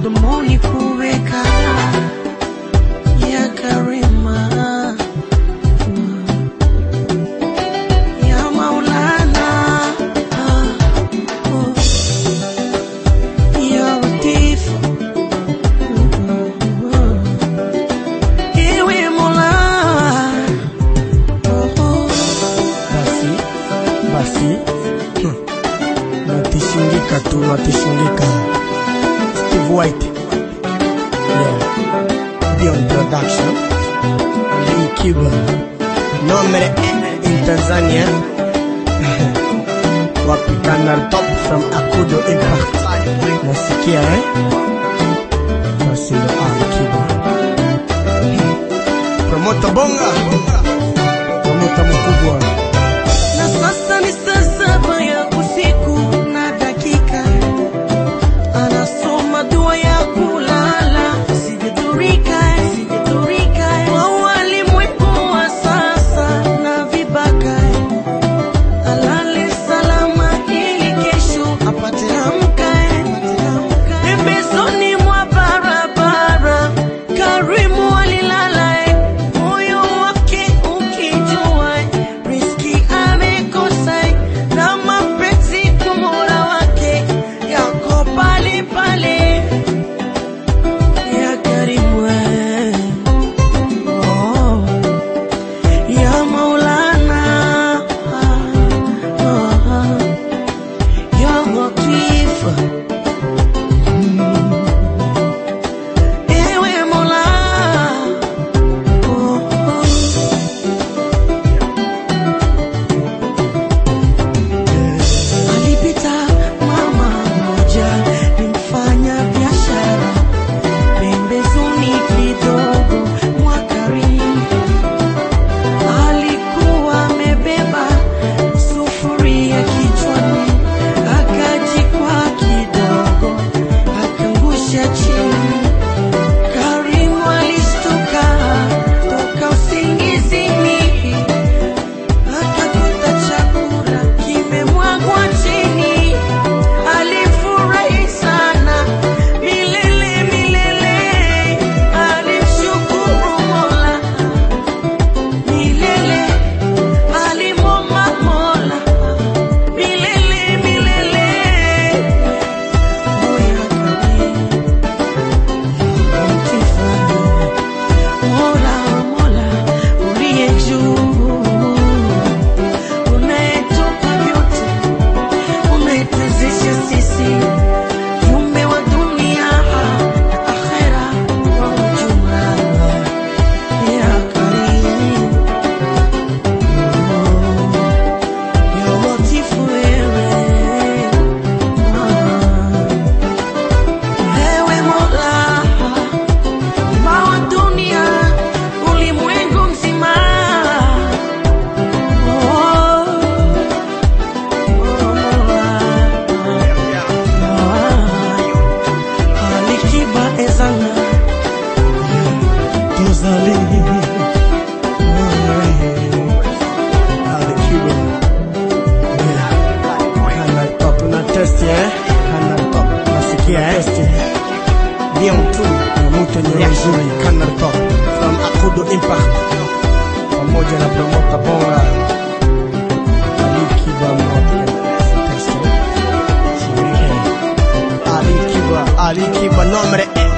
mdomoni kuweka ya karima ya Maulana ah, oh, ya Latif Ewe Mola oh, oh. basi basi hmm. natishindika tu natishindika steve white yeah. beyond production lee kiba nombre in tanzania wapigana top from akudo impact nasikia eh? basi ndo ali kiba promota bonga promota mkubwa Na sasa ni saa saba ya usiku na dakika, anasoma dua ya kulala, sijadhurika, sijadhurika kwa walimwengu wa sasa na vibaka, alale salama ili kesho apate amka, pembezoni mwa barabara Karimu alilala moyo wake ukijua riski amekosa na mapenzi kwa Mola wake yako pale pale ya Karimu oh, ya Maulana oh, ya Latif Ewe Mola oh, oh. Alipita mama mmoja ni mfanya biashara pembezoni kidogo mwa Karimu. Alikuwa amebeba sufuria kichwani, akajikwa kidogo, akangusha chini. Karimu alistuka toka usingizini akakuta chakula kimemwagwa chini, alifurahi sana milele milele, alimshukuru Mola milele, alimwomba Mola milele milele. Moya Karimu, Mola Mola uliye juu unayetupa vyote, unayetuwezesha sisi viumbe wa dunia na akhera kwa ujumla. Ya Karimu, ya Latifu wewe, ewe Mola Muumba wa dunia, ulimwengu mzima Oh, Alikiba ezana tozali alikiwa kana top na test eh kana top nasikia test bien tu na mtu ni nzuri kana top from akudo impact pamoja na promota bonga alikiba mmoja test alikiba alikiba nombre